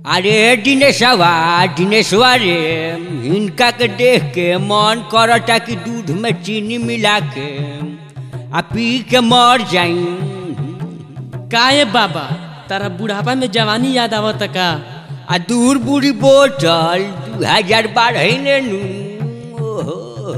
अरे दिनेशवा दिनेशवा रे हिनका के देख के मन करता कि दूध में चीनी मिला के आ पी के मर जाई काहे बाबा तारा बुढ़ापा में जवानी याद आवत का आ दूर बूढ़ी बोतल दू हजार बारह ने नू ओहो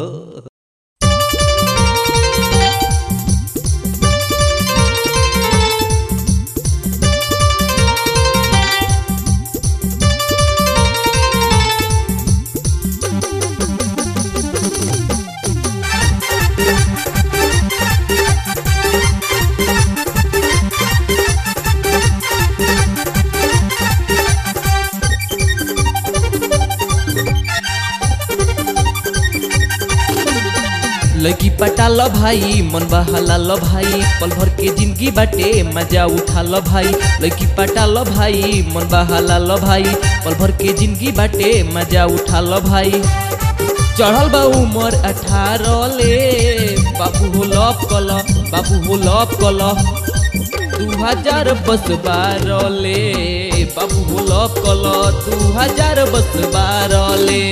लड़की पटा लो भाई मन बहला लो भाई पल भर के जिंदगी बाटे मजा उठा लो भाई लड़की पटा लो भाई मन बहला लो भाई पल भर के जिंदगी बाटे मजा उठा लो भाई चढ़ल बा उमर अठारह ले बाबू हो लॉप कल बाबू हो लॉप कल दू हजार बस बारह ले बाबू हो लॉप कल दू हजार बस बारह ले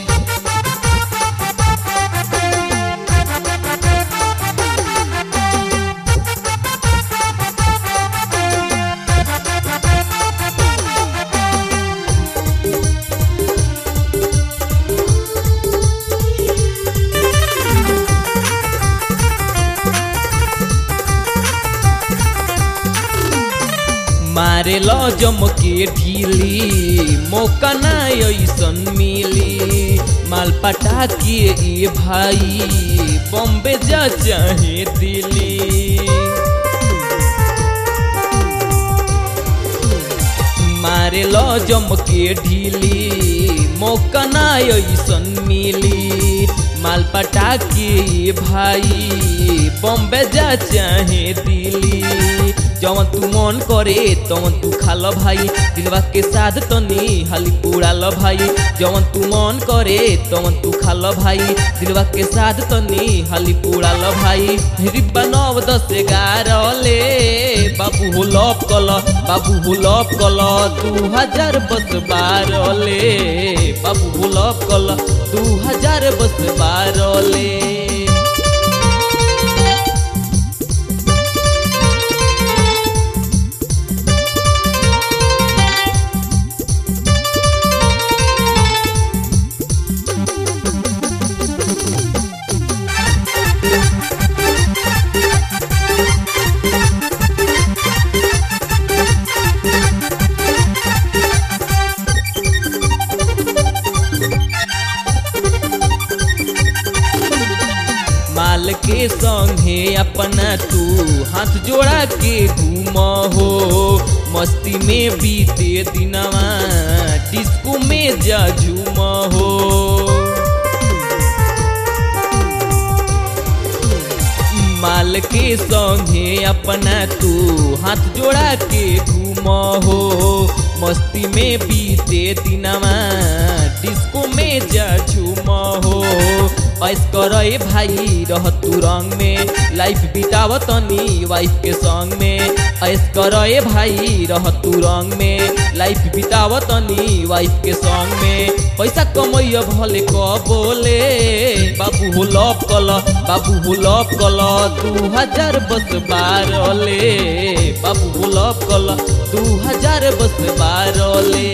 मारे लो जमके ढीली मौका ना ऐसन मिली माल पटा के ए भाई बॉम्बे जा चाहे दिल्ली मारे लो जमके ढीली मौका ना ऐसन मिली माल पटा के ए भाई बॉम्बे जा चाहे दिल्ली जवन तू मन करे तवन तू खा ल भाई दिलवा के साथ तनी हाली पूरा ल भाई जवन तू मन करे तवन तू खा ल भाई दिलवा के साथ तनी हाली पूरा ल भाई रिब्बा नव दस ग्यारह ले बाबू हो लॉप कल बाबू हो लॉप कल दू हजार बस बारह ले बाबू हो लॉप कल दू हजार बस बारह ले माल के संगे अपना तू हाथ जोड़ा के घूम हो मस्ती में बीते दिनवा डिस्को में जा झूम हो माल के संगे अपना तू हाथ जोड़ा के घूम हो मस्ती में बीते दिनवा डिस्को में जा झूम हो ऐस करे भाई रह तू रंग में लाइफ बिताव तनी वाइफ के संग में ऐस करे भाई रह तू रंग में लाइफ बिताव तनी वाइफ के संग में पैसा कमैया भले क बोले बाबू हो लॉप कल बाबू हो लॉप कल दू हजार बस बारह ले बाबू हो लॉप कल दू हजार बस बारह ले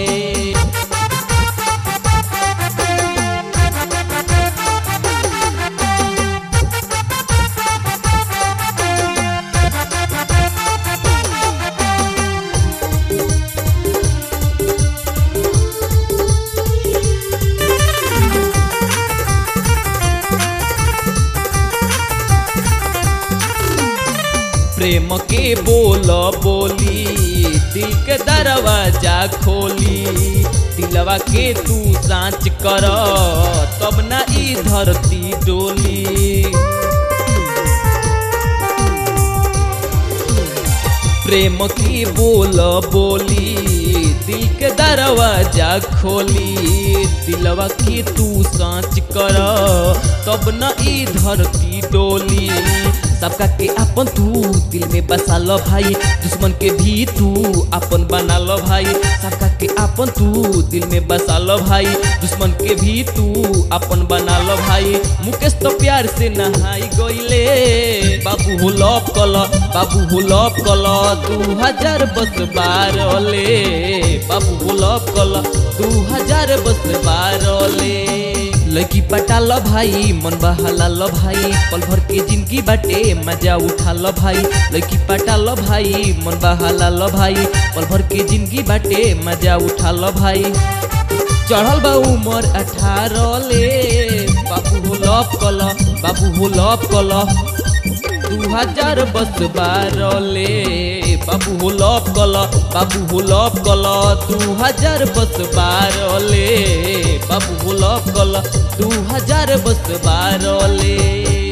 प्रेम के बोल बोली दिल के दरवाजा खोली दिलवा के तू साँच कर तब ना ई धरती डोली प्रेम की बोल बोली दिल के दरवाजा खोली दिलवा की तू साँच कर तब न ई धरती डोली सबका के अपन तू दिल में बसा लो भाई दुश्मन के भी तू अपन बना लो भाई सबका के अपन तू दिल में बसा लो भाई दुश्मन के भी तू अपन बना लो भाई मुकेश तो प्यार से नहाई गईले बाबू हो लॉप कल बाबू हो लॉप कल दू हजार बस बारले बाबू हो लॉप कल दू हजार बस बारले लड़की पटा लो भाई मन बहाला लो भाई पल भर के जिंदगी बाटे मजा उठा लो भाई लड़की पटा लो भाई मन बहाला लो भाई पल भर के जिंदगी बाटे मजा उठा लो भाई चढ़ल बा उमर अठारह ले बाबू हो लॉप कल बाबू हो लॉप कल दू हजार बस बारले बाबू हो लॉप कल बाबू हो लॉप कल दू हजार बस बारले बाबू हो लॉप कल दू हजार बस बारले